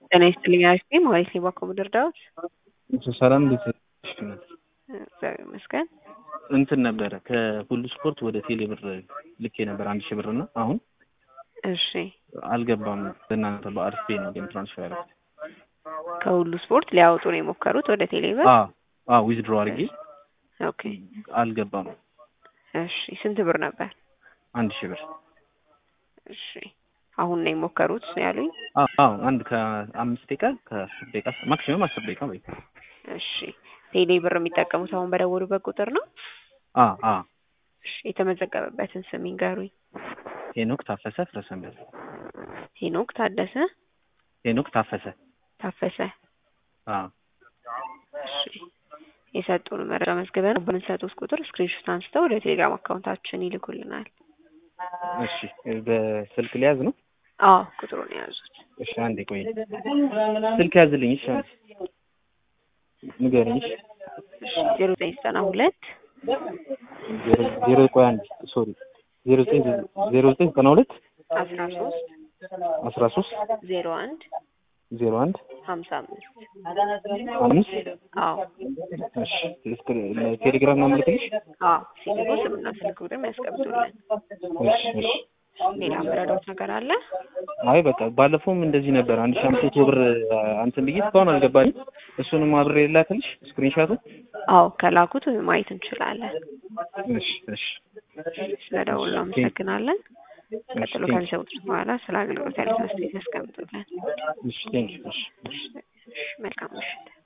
ጤና ይስጥልኝ አሪፍ ነኝ ማለት ነው። ባኮ ምድር ዳዊት ሰላም እንዴት ነሽ? እግዚአብሔር ይመስገን። እንትን ነበረ ከሁሉ ስፖርት ወደ ቴሌ ብር ልኬ ነበር አንድ ሺህ ብር እና አሁን እሺ አልገባም። በእናንተ በአሪፍ ፔይ ነው ግን ትራንስፈር ያደረኩት። ከሁሉ ስፖርት ሊያወጡ ነው የሞከሩት ወደ ቴሌብር። አዎ አዎ ዊዝድሮ አድርጌ ኦኬ አልገባም። እሺ ስንት ብር ነበር? አንድ ሺህ ብር እሺ አሁን ነው የሞከሩት ያሉኝ። አዎ አዎ አንድ ከአምስት ደቂቃ ከአስር ደቂቃ ማክሲመም አስር ደቂቃ ወይ እሺ ቴሌ ብር የሚጠቀሙት አሁን በደወሉበት ቁጥር ነው? አ አ እሺ የተመዘገበበትን ስም ይንገሩኝ። ሄኖክ ታፈሰ ፍረሰንበት ሄኖክ ታደሰ ሄኖክ ታፈሰ ታፈሰ። አ እሺ የሰጡን መረጃ መዝግበን በምንሰጡት ቁጥር ስክሪንሾት አንስተው ወደ ቴሌግራም አካውንታችን ይልኩልናል። እሺ በስልክ ሊያዝ ነው? አዎ ቁጥሩን የያዙት። እሺ አንዴ ቆይ ስልክ ያዝልኝ። እሺ አንዴ ንገረኝ። እሺ ዜሮ ዘጠኝ ዘጠና ሁለት ዜሮ ዜሮ ቆይ አንዴ ሶሪ ዜሮ ዘጠኝ ዜሮ ዘጠኝ ዘጠና ሁለት አስራ ሶስት አስራ ሶስት ዜሮ አንድ ዜሮ አንድ ሀምሳ አምስት አምስት አዎ እሺ ቴሌግራም ነው የምልክልሽ? አዎ ሲልኩ ስምና ስልክ ቁጥር ያስቀምጡልን። እሺ እሺ ሌላ ምረዳውት ነገር አለ? አይ በቃ ባለፈውም እንደዚህ ነበር። አንድ ሺህ አምስት መቶ ብር አንተን ብዬ እስካሁን አልገባኝም። እሱንም አብሬ ላክልሽ ስክሪንሻቱ። አዎ ከላኩት ማየት እንችላለን። እሺ እሺ ስለደውሉ አመሰግናለን። ቀጥሎ ከሚሰሙት በኋላ ስለ አገልግሎት ያሉት አስተያየት ያስቀምጡልን። እሺ ቴንክ ዩ እሺ እሺ መልካም ምሽት።